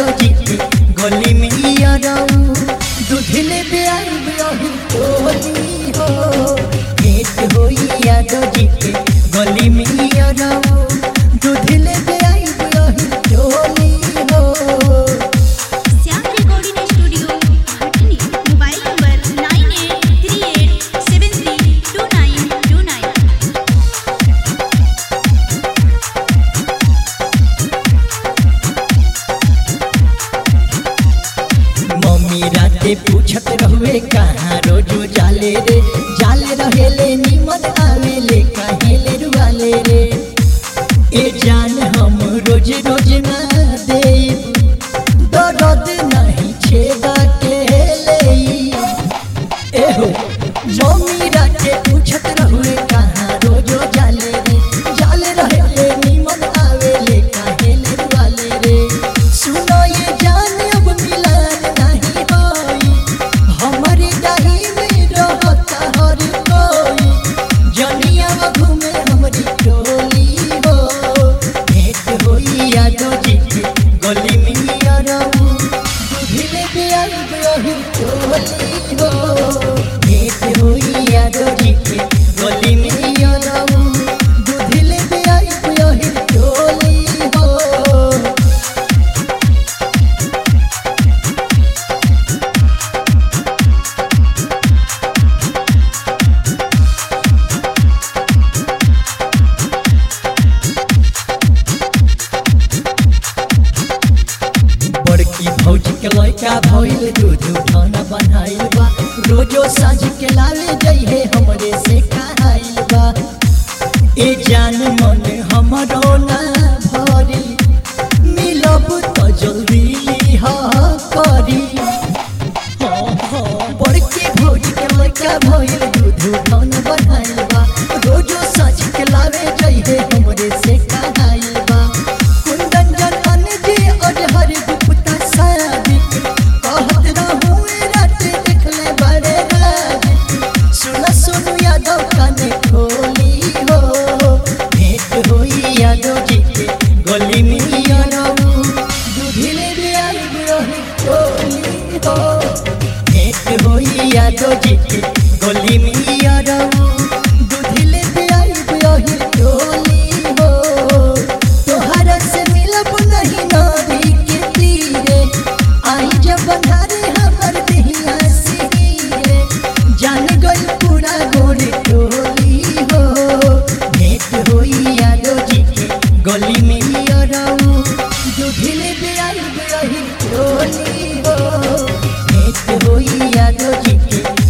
यादो जी के गली में यारऊ दूधिले पे आई बियाही टोली हो भेंट होई यादो जी के गली में यारऊ दूधिले पे आई बियाही टोली हो श्याम रिकॉर्डिंग स्टूडियो हटनी mobile number nine eight three eight seven three two nine two nine mummy राते पूछत रहुए कहाँ रोजो जाले रे जाले रहेले निमन आवेले काहेले रुआले रे ए जान हम रोज रोज ना देब दर्द नहीं छेदा के लेई एहो मम्मी राते पूछत रहुए कहाँ रोजो जाले रे जाले रहेले निमन आवेले काहेले रुआले रे सुनो ये जान अब मिलन नहीं होई हमारी डाही में रहता हर कोई जनिया घूमे हमारी टोली हो भेंट होई यादो जी के गली में यारऊ दूधिले पे आई बियाही टोली हो भेंट होई यादो जी के गली में यारऊ दूधिले पे आई बियाही टोली हो बड़की भौजी के लड़का भइल दूध उठाना बनाइल बा रोजो साँझ के लावे जइहे हमरे से खाइल बा ए जान मन हमरो ना भरी मिलब तो जल्दी लिहा करी हाँ, हाँ, बड़की भौजी के लड़का भइल दूध उठाना बनाइल बा रोजो साँझ के लावे जइहे हमरे से खाइल बा कुंदन जन अनजी अजहर गुप्ता सादिक कहत रहुए रात देखले बड़े राज सुन सुन यादव काने खोली हो भेंट होई यादव जी के गली में यारऊ दूधिले भी आई रही टोली हो भेंट होई यादव जी के गली में यारऊ दूधिले भी आई रही टोली हो तोहरा से मिलब नहीं नदी के तीरे आई जब बंधारे हमर देहिया सिरे जान गई पूरा गोरे टोली हो भेंट होई यादो जी के गली में अरऊ दूधिले पे आई रही टोली हो भेंट होई यादो जी के